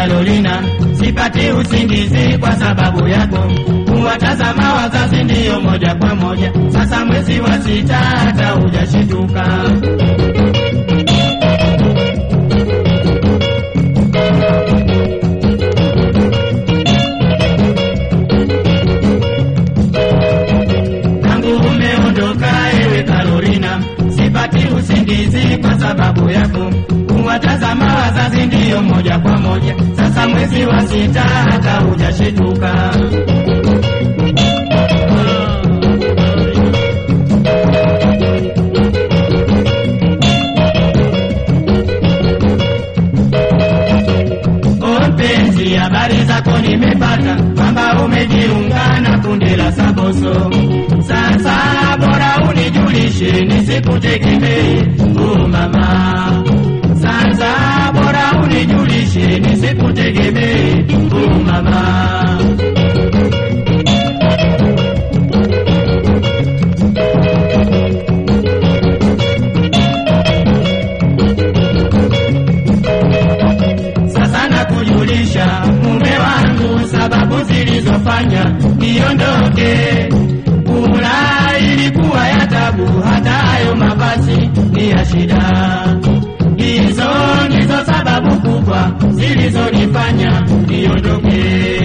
Carolina, sipati usingizi kwa sababu yako. Kuwatazama wazazi ndiyo moja kwa moja, sasa mwezi wa sita hata hujashituka. Tangu umeondoka ewe Carolina, sipati usingizi kwa sababu yako. Kuwatazama wazazi ndiyo moja kwa moja, sasa mwezi wa sita hata hujashituka. O mpenzi, habari zako nimepata kwamba umejiunga na kundi la Saboso. Sasa bora unijulishe nisikutegemee, oh mama. Sasa bora unijulishe nisikutegemee, oh mama. Sasa nakujulisha mume wangu, sababu zilizofanya niondoke. Kula ilikuwa ya tabu, hata hayo mavazi ni ya shida. Hizo ndizo sababu kubwa zilizonifanya niondoke.